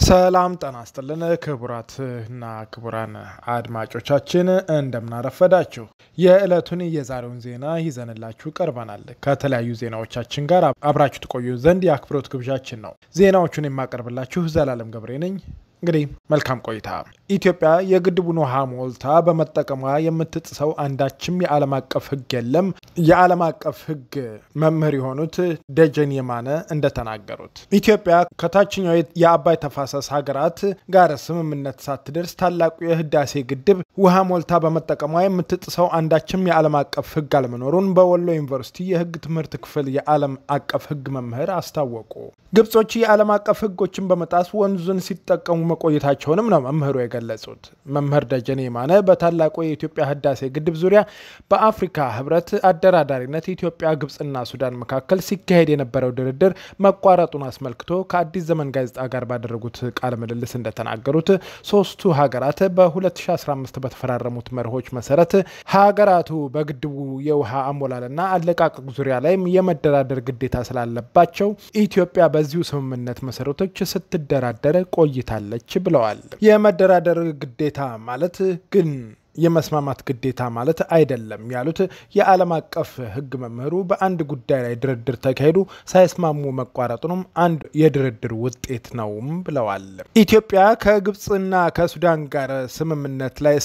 ሰላም ጤና ይስጥልን ክቡራትና ክቡራን አድማጮቻችን እንደምናረፈዳችሁ የዕለቱን የዛሬውን ዜና ይዘንላችሁ ቀርበናል። ከተለያዩ ዜናዎቻችን ጋር አብራችሁ ትቆዩ ዘንድ የአክብሮት ግብዣችን ነው። ዜናዎቹን የማቀርብላችሁ ዘላለም ገብሬ ነኝ። እንግዲህ መልካም ቆይታ። ኢትዮጵያ የግድቡን ውሃ ሞልታ በመጠቀሟ የምትጥሰው አንዳችም የዓለም አቀፍ ሕግ የለም። የዓለም አቀፍ ሕግ መምህር የሆኑት ደጀን የማነ እንደተናገሩት ኢትዮጵያ ከታችኛው የአባይ ተፋሰስ ሀገራት ጋር ስምምነት ሳትደርስ ታላቁ የህዳሴ ግድብ ውሃ ሞልታ በመጠቀሟ የምትጥሰው አንዳችም የዓለም አቀፍ ሕግ አለመኖሩን በወሎ ዩኒቨርሲቲ የሕግ ትምህርት ክፍል የዓለም አቀፍ ሕግ መምህር አስታወቁ። ግብጾች የዓለም አቀፍ ሕጎችን በመጣስ ወንዙን ሲጠቀሙ መቆየታቸውንም ነው መምህሩ የገለጹት። መምህር ደጀኔ የማነ በታላቁ የኢትዮጵያ ህዳሴ ግድብ ዙሪያ በአፍሪካ ህብረት አደራዳሪነት ኢትዮጵያ፣ ግብጽና ሱዳን መካከል ሲካሄድ የነበረው ድርድር መቋረጡን አስመልክቶ ከአዲስ ዘመን ጋዜጣ ጋር ባደረጉት ቃለ ምልልስ እንደተናገሩት ሶስቱ ሀገራት በ2015 በተፈራረሙት መርሆች መሰረት ሀገራቱ በግድቡ የውሃ አሞላልና አለቃቀቅ ዙሪያ ላይም የመደራደር ግዴታ ስላለባቸው ኢትዮጵያ በዚሁ ስምምነት መሰረቶች ስትደራደር ቆይታለች ብለዋል። የመደራደር ግዴታ ማለት ግን የመስማማት ግዴታ ማለት አይደለም ያሉት የዓለም አቀፍ ሕግ መምህሩ በአንድ ጉዳይ ላይ ድርድር ተካሄዱ ሳይስማሙ መቋረጡንም አንድ የድርድር ውጤት ነውም ብለዋል። ኢትዮጵያ ከግብፅና ከሱዳን ጋር ስምምነት ላይ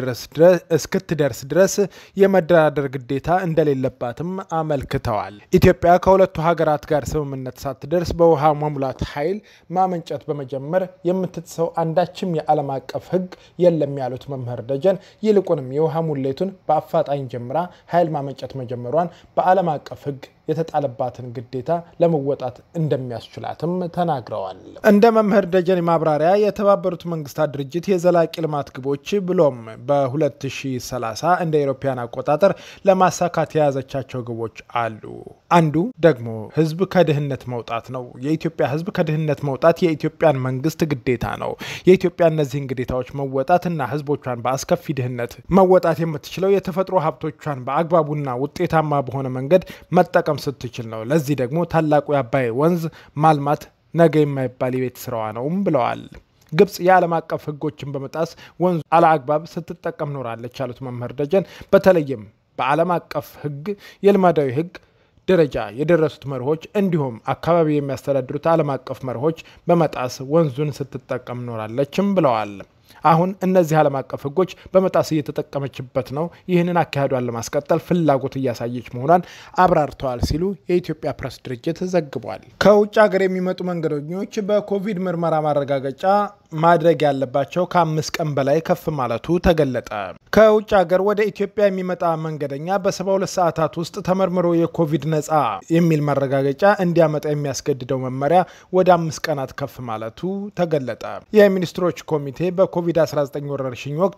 እስክትደርስ ድረስ የመደራደር ግዴታ እንደሌለባትም አመልክተዋል። ኢትዮጵያ ከሁለቱ ሀገራት ጋር ስምምነት ሳትደርስ በውሃ መሙላት ኃይል ማመንጨት በመጀመር የምትጥሰው አንዳችም የዓለም አቀፍ ሕግ የለም ያሉት መምህር ደጀን ይልቁንም የውሃ ሙሌቱን በአፋጣኝ ጀምራ ኃይል ማመንጨት መጀመሯን በዓለም አቀፍ ሕግ የተጣለባትን ግዴታ ለመወጣት እንደሚያስችላትም ተናግረዋል። እንደ መምህር ደጀን ማብራሪያ የተባበሩት መንግስታት ድርጅት የዘላቂ ልማት ግቦች ብሎም በ2030 እንደ አውሮፓውያን አቆጣጠር ለማሳካት የያዘቻቸው ግቦች አሉ። አንዱ ደግሞ ህዝብ ከድህነት መውጣት ነው። የኢትዮጵያ ህዝብ ከድህነት መውጣት የኢትዮጵያን መንግስት ግዴታ ነው። የኢትዮጵያ እነዚህን ግዴታዎች መወጣትና ህዝቦቿን በአስከፊ ድህነት መወጣት የምትችለው የተፈጥሮ ሀብቶቿን በአግባቡና ውጤታማ በሆነ መንገድ መጠቀም ስትችል ነው። ለዚህ ደግሞ ታላቁ የአባይ ወንዝ ማልማት ነገ የማይባል የቤት ስራዋ ነውም ብለዋል። ግብጽ የዓለም አቀፍ ህጎችን በመጣስ ወንዙ አለአግባብ ስትጠቀም ኖራለች ያሉት መምህር ደጀን በተለይም በዓለም አቀፍ ህግ የልማዳዊ ህግ ደረጃ የደረሱት መርሆች እንዲሁም አካባቢ የሚያስተዳድሩት ዓለም አቀፍ መርሆች በመጣስ ወንዙን ስትጠቀም ኖራለችም ብለዋል። አሁን እነዚህ ዓለም አቀፍ ህጎች በመጣስ እየተጠቀመችበት ነው። ይህንን አካሄዷን ለማስቀጠል ፍላጎት እያሳየች መሆኗን አብራርተዋል ሲሉ የኢትዮጵያ ፕሬስ ድርጅት ዘግቧል። ከውጭ ሀገር የሚመጡ መንገደኞች በኮቪድ ምርመራ ማረጋገጫ ማድረግ ያለባቸው ከአምስት ቀን በላይ ከፍ ማለቱ ተገለጠ። ከውጭ ሀገር ወደ ኢትዮጵያ የሚመጣ መንገደኛ በ72 ሰዓታት ውስጥ ተመርምሮ የኮቪድ ነፃ የሚል ማረጋገጫ እንዲያመጣ የሚያስገድደው መመሪያ ወደ አምስት ቀናት ከፍ ማለቱ ተገለጠ። የሚኒስትሮች ኮሚቴ በኮቪድ-19 ወረርሽኝ ወቅት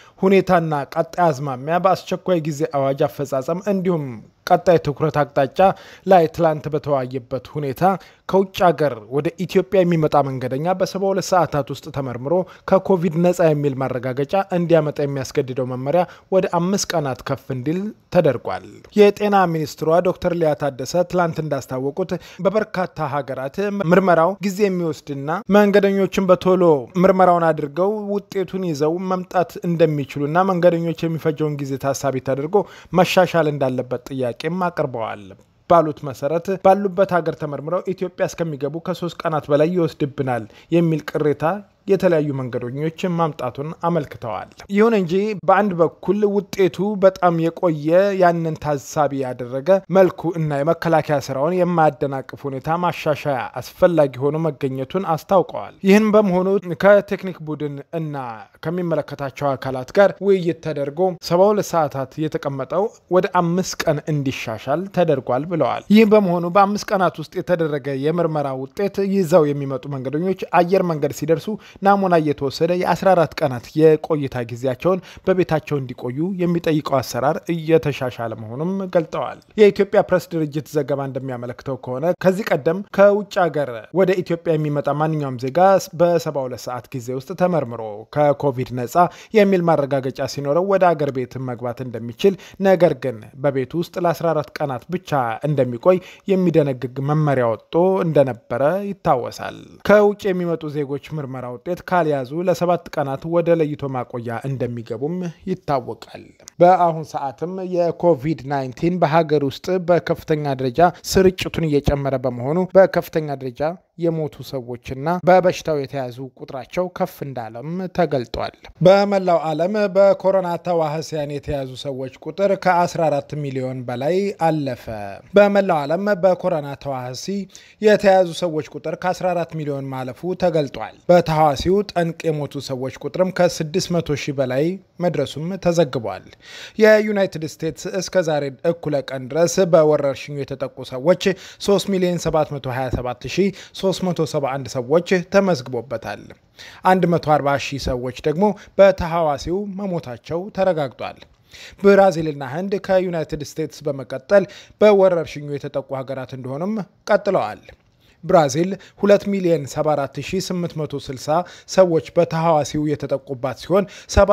ሁኔታና ቀጣይ አዝማሚያ በአስቸኳይ ጊዜ አዋጅ አፈጻጸም እንዲሁም ቀጣይ ትኩረት አቅጣጫ ላይ ትላንት በተወያየበት ሁኔታ ከውጭ ሀገር ወደ ኢትዮጵያ የሚመጣ መንገደኛ በ72 ሰዓታት ውስጥ ተመርምሮ ከኮቪድ ነፃ የሚል ማረጋገጫ እንዲያመጣ የሚያስገድደው መመሪያ ወደ አምስት ቀናት ከፍ እንዲል ተደርጓል። የጤና ሚኒስትሯ ዶክተር ሊያ ታደሰ ትላንት እንዳስታወቁት በበርካታ ሀገራት ምርመራው ጊዜ የሚወስድና መንገደኞችን በቶሎ ምርመራውን አድርገው ውጤቱን ይዘው መምጣት እንደሚችሉና መንገደኞች የሚፈጀውን ጊዜ ታሳቢ ተደርጎ መሻሻል እንዳለበት ጥያቄም አቅርበዋል። ባሉት መሰረት ባሉበት ሀገር ተመርምረው ኢትዮጵያ እስከሚገቡ ከሶስት ቀናት በላይ ይወስድብናል የሚል ቅሬታ የተለያዩ መንገደኞች ማምጣቱን አመልክተዋል። ይሁን እንጂ በአንድ በኩል ውጤቱ በጣም የቆየ ያንን ታሳቢ ያደረገ መልኩ እና የመከላከያ ስራውን የማያደናቅፍ ሁኔታ ማሻሻያ አስፈላጊ ሆኖ መገኘቱን አስታውቀዋል። ይህን በመሆኑ ከቴክኒክ ቡድን እና ከሚመለከታቸው አካላት ጋር ውይይት ተደርጎ ሰባ ሁለት ሰዓታት የተቀመጠው ወደ አምስት ቀን እንዲሻሻል ተደርጓል ብለዋል። ይህ በመሆኑ በአምስት ቀናት ውስጥ የተደረገ የምርመራ ውጤት ይዘው የሚመጡ መንገደኞች አየር መንገድ ሲደርሱ ናሙና እየተወሰደ የ14 ቀናት የቆይታ ጊዜያቸውን በቤታቸው እንዲቆዩ የሚጠይቀው አሰራር እየተሻሻለ መሆኑም ገልጠዋል። የኢትዮጵያ ፕሬስ ድርጅት ዘገባ እንደሚያመለክተው ከሆነ ከዚህ ቀደም ከውጭ ሀገር ወደ ኢትዮጵያ የሚመጣ ማንኛውም ዜጋ በ72 ሰዓት ጊዜ ውስጥ ተመርምሮ ከኮቪድ ነፃ የሚል ማረጋገጫ ሲኖረው ወደ አገር ቤት መግባት እንደሚችል ነገር ግን በቤት ውስጥ ለ14 ቀናት ብቻ እንደሚቆይ የሚደነግግ መመሪያ ወጥቶ እንደነበረ ይታወሳል። ከውጭ የሚመጡ ዜጎች ምርመራ ውጤት ካልያዙ ለሰባት ቀናት ወደ ለይቶ ማቆያ እንደሚገቡም ይታወቃል። በአሁን ሰዓትም የኮቪድ-19 በሀገር ውስጥ በከፍተኛ ደረጃ ስርጭቱን እየጨመረ በመሆኑ በከፍተኛ ደረጃ የሞቱ ሰዎችና በበሽታው የተያዙ ቁጥራቸው ከፍ እንዳለም ተገልጧል። በመላው ዓለም በኮሮና ተዋህሲያን የተያዙ ሰዎች ቁጥር ከ14 ሚሊዮን በላይ አለፈ። በመላው ዓለም በኮሮና ተዋህሲ የተያዙ ሰዎች ቁጥር ከ14 ሚሊዮን ማለፉ ተገልጧል። በተዋሲው ጠንቅ የሞቱ ሰዎች ቁጥርም ከ600 ሺህ በላይ መድረሱም ተዘግቧል። የዩናይትድ ስቴትስ እስከ ዛሬ እኩለ ቀን ድረስ በወረርሽኙ የተጠቁ ሰዎች 3 ሚሊዮን 727 371 ሰዎች ተመዝግቦበታል። 140 ሺህ ሰዎች ደግሞ በተሐዋሲው መሞታቸው ተረጋግጧል። ብራዚልና ህንድ ከዩናይትድ ስቴትስ በመቀጠል በወረርሽኙ የተጠቁ ሀገራት እንደሆኑም ቀጥለዋል። ብራዚል 2 ሚሊዮን 74860 ሰዎች በተሐዋሲው የተጠቁባት ሲሆን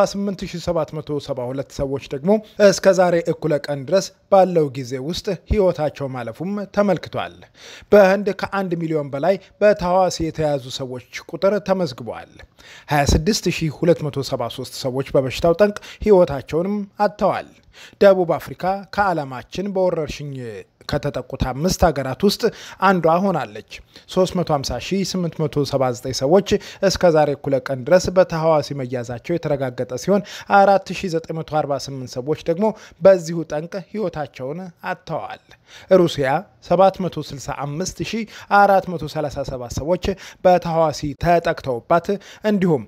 78772 ሰዎች ደግሞ እስከ ዛሬ እኩለ ቀን ድረስ ባለው ጊዜ ውስጥ ህይወታቸው ማለፉም ተመልክቷል። በህንድ ከ1 ሚሊዮን በላይ በተሐዋሲ የተያዙ ሰዎች ቁጥር ተመዝግቧል። 26273 ሰዎች በበሽታው ጠንቅ ህይወታቸውንም አጥተዋል። ደቡብ አፍሪካ ከዓለማችን በወረርሽኝ ከተጠቁት አምስት ሀገራት ውስጥ አንዷ ሆናለች። 350879 ሰዎች እስከ ዛሬ እኩለ ቀን ድረስ በተሐዋሲ መያዛቸው የተረጋገጠ ሲሆን 4948 ሰዎች ደግሞ በዚሁ ጠንቅ ህይወታቸውን አጥተዋል። ሩሲያ 765437 ሰዎች በተሐዋሲ ተጠቅተውባት እንዲሁም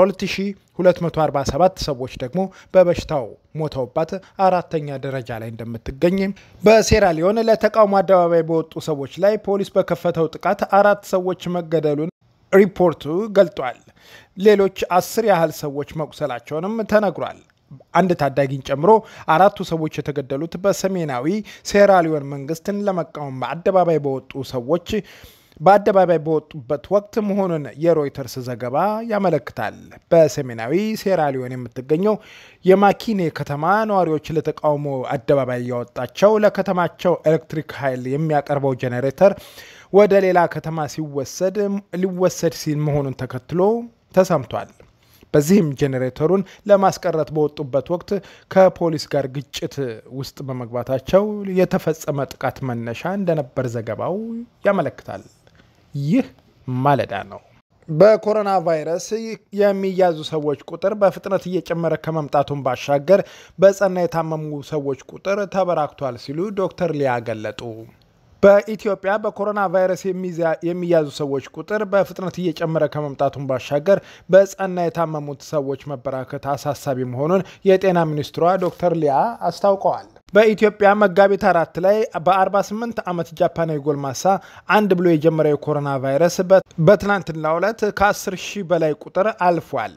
12247 ሰዎች ደግሞ በበሽታው ሞተውባት አራተኛ ደረጃ ላይ እንደምትገኝ በሴራሊዮን ለተቃውሞ አደባባይ በወጡ ሰዎች ላይ ፖሊስ በከፈተው ጥቃት አራት ሰዎች መገደሉን ሪፖርቱ ገልጧል። ሌሎች አስር ያህል ሰዎች መቁሰላቸውንም ተነግሯል። አንድ ታዳጊን ጨምሮ አራቱ ሰዎች የተገደሉት በሰሜናዊ ሴራሊዮን መንግስትን ለመቃወም አደባባይ በወጡ ሰዎች በአደባባይ በወጡበት ወቅት መሆኑን የሮይተርስ ዘገባ ያመለክታል። በሰሜናዊ ሴራሊዮን የምትገኘው የማኪኔ ከተማ ነዋሪዎች ለተቃውሞ አደባባይ ያወጣቸው ለከተማቸው ኤሌክትሪክ ኃይል የሚያቀርበው ጄኔሬተር ወደ ሌላ ከተማ ሲወሰድ ሊወሰድ ሲል መሆኑን ተከትሎ ተሰምቷል። በዚህም ጄኔሬተሩን ለማስቀረት በወጡበት ወቅት ከፖሊስ ጋር ግጭት ውስጥ በመግባታቸው የተፈጸመ ጥቃት መነሻ እንደነበር ዘገባው ያመለክታል። ይህ ማለዳ ነው። በኮሮና ቫይረስ የሚያዙ ሰዎች ቁጥር በፍጥነት እየጨመረ ከመምጣቱን ባሻገር በጸና የታመሙ ሰዎች ቁጥር ተበራክቷል ሲሉ ዶክተር ሊያ ገለጡ። በኢትዮጵያ በኮሮና ቫይረስ የሚያዙ ሰዎች ቁጥር በፍጥነት እየጨመረ ከመምጣቱን ባሻገር በጸና የታመሙት ሰዎች መበራከት አሳሳቢ መሆኑን የጤና ሚኒስትሯ ዶክተር ሊያ አስታውቀዋል። በኢትዮጵያ መጋቢት አራት ላይ በ48 ዓመት ጃፓናዊ ጎልማሳ አንድ ብሎ የጀመረው የኮሮና ቫይረስ በትናንትናው ዕለት ከ10 ሺህ በላይ ቁጥር አልፏል።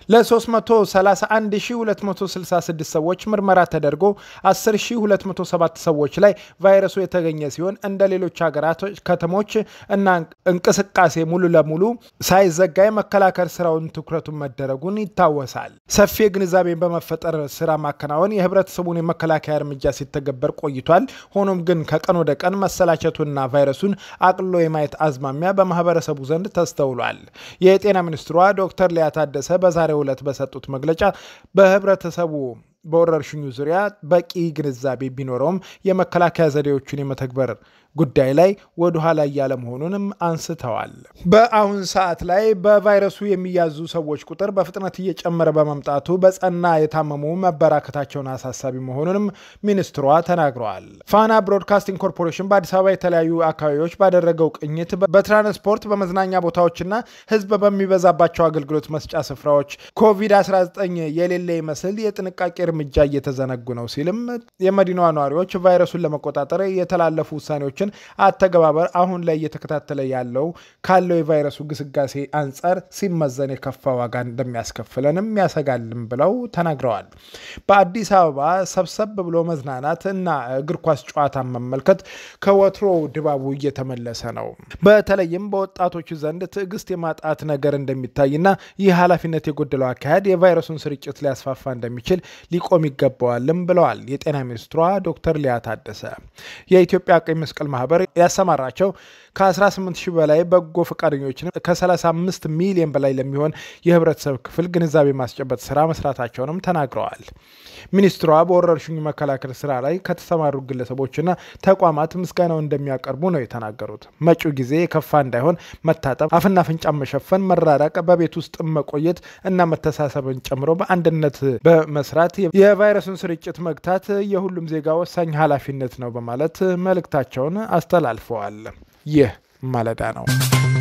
ለ331266 ሰዎች ምርመራ ተደርጎ 10207 ሰዎች ላይ ቫይረሱ የተገኘ ሲሆን እንደ ሌሎች ሀገራት ከተሞች እና እንቅስቃሴ ሙሉ ለሙሉ ሳይዘጋ የመከላከል ስራውን ትኩረቱን መደረጉን ይታወሳል። ሰፊ ግንዛቤን በመፈጠር ስራ ማከናወን የህብረተሰቡን የመከላከያ እርምጃ ሲተገበር ቆይቷል። ሆኖም ግን ከቀን ወደ ቀን መሰላቸቱና ቫይረሱን አቅልሎ የማየት አዝማሚያ በማህበረሰቡ ዘንድ ተስተውሏል። የጤና ሚኒስትሯ ዶክተር ሊያ ታደሰ በዛሬው ዕለት በሰጡት መግለጫ በህብረተሰቡ በወረርሽኙ ዙሪያ በቂ ግንዛቤ ቢኖረውም የመከላከያ ዘዴዎችን የመተግበር ጉዳይ ላይ ወደ ኋላ እያለ መሆኑንም አንስተዋል። በአሁን ሰዓት ላይ በቫይረሱ የሚያዙ ሰዎች ቁጥር በፍጥነት እየጨመረ በመምጣቱ በጸና የታመሙ መበራከታቸውን አሳሳቢ መሆኑንም ሚኒስትሯ ተናግረዋል። ፋና ብሮድካስቲንግ ኮርፖሬሽን በአዲስ አበባ የተለያዩ አካባቢዎች ባደረገው ቅኝት በትራንስፖርት በመዝናኛ ቦታዎችና ህዝብ በሚበዛባቸው አገልግሎት መስጫ ስፍራዎች ኮቪድ-19 የሌለ ይመስል የጥንቃቄ እርምጃ እየተዘነጉ ነው ሲልም የመዲናዋ ነዋሪዎች ቫይረሱን ለመቆጣጠር የተላለፉ ውሳኔዎችን መድኃኒቶችን አተገባበር አሁን ላይ እየተከታተለ ያለው ካለው የቫይረሱ ግስጋሴ አንጻር ሲመዘን የከፋ ዋጋ እንደሚያስከፍለንም ያሰጋልም ብለው ተናግረዋል። በአዲስ አበባ ሰብሰብ ብሎ መዝናናት እና እግር ኳስ ጨዋታን መመልከት ከወትሮ ድባቡ እየተመለሰ ነው። በተለይም በወጣቶቹ ዘንድ ትዕግስት የማጣት ነገር እንደሚታይና ይህ ኃላፊነት የጎደለው አካሄድ የቫይረሱን ስርጭት ሊያስፋፋ እንደሚችል ሊቆም ይገባዋልም ብለዋል የጤና ሚኒስትሯ ዶክተር ሊያ ታደሰ። የኢትዮጵያ ቀይ መስቀል ማህበር ያሰማራቸው ከ18 ሺህ በላይ በጎ ፈቃደኞችን ከ35 ሚሊዮን በላይ ለሚሆን የህብረተሰብ ክፍል ግንዛቤ ማስጨበጥ ስራ መስራታቸውንም ተናግረዋል። ሚኒስትሯ በወረርሽኙ መከላከል ስራ ላይ ከተሰማሩ ግለሰቦችና ተቋማት ምስጋናው እንደሚያቀርቡ ነው የተናገሩት። መጪው ጊዜ የከፋ እንዳይሆን መታጠብ፣ አፍና አፍንጫን መሸፈን፣ መራራቅ፣ በቤት ውስጥ መቆየት እና መተሳሰብን ጨምሮ በአንድነት በመስራት የቫይረሱን ስርጭት መግታት የሁሉም ዜጋ ወሳኝ ኃላፊነት ነው በማለት መልእክታቸውን አስተላልፈዋል። ይህ ማለዳ ነው።